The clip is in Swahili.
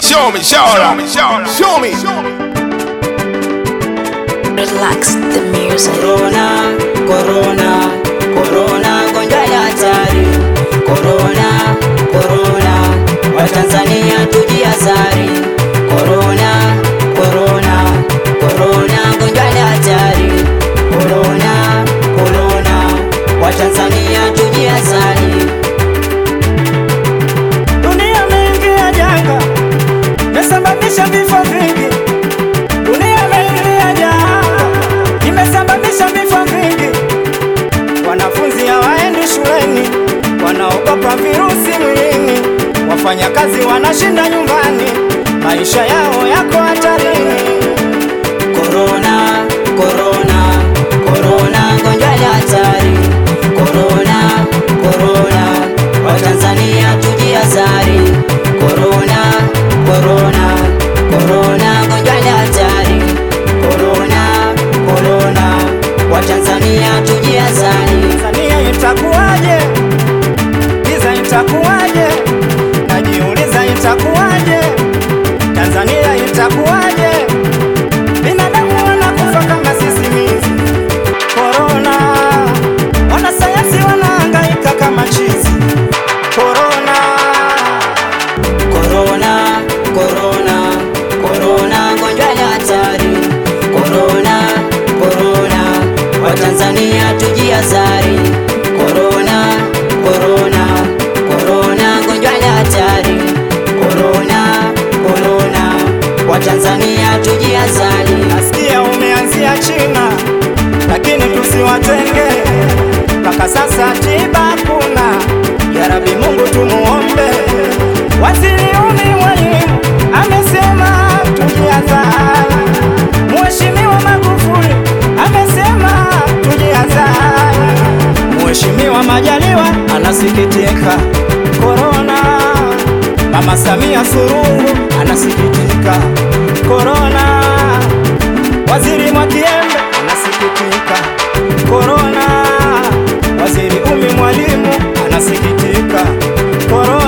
show me, show me, show me, show me. Relax the music. Corona, corona, corona, gonjwa la hatari. Corona, corona, Watanzania tujihadhari. Corona, corona, corona, gonjwa la hatari. Corona, corona, Watanzania tujihadhari. Dunia imeingia janga, imesababisha vifo vingi. Dunia imeingia janga, imesababisha vifo vingi. Wanafunzi hawaendi shuleni, wanaogopa virusi mwilini. Wafanyakazi wanashinda nyumbani, maisha yao yako hatarini. Corona, corona, corona, gonjwa la hatari. Corona, corona, Watanzania tujihadhari. Corona, corona, corona, gonjwa la hatari. Corona, corona, Watanzania tujihadhari. Tanzania itakuwaje? Giza itakuwaje? Najiuliza itakuwaje? Tanzania itakuwaje? Binadamu wanakufa kama sisimizi. Corona, wanasayansi wanahangaika kama chizi. Corona, Corona, corona, corona, gonjwa la hatari. Corona, corona, Watanzania tujihadhari. Corona, corona, corona, gonjwa la hatari. Corona, corona, Watanzania tujihadhari. nasikia umeanzia China, lakini tusiwatenge mpaka sasa, tiba hakuna. Ya Rabbi Mungu tumuombe. Waziri Umi Mwalimu amesema tujihadhari. Mheshimiwa Magufuli amesema tujihadhari. Mheshimiwa Majaliwa anasikitika korona. Mama Samia Suluhu anasikitika korona. Waziri Mwakiembe anasikitika korona. Waziri Umi Mwalimu anasikitika korona.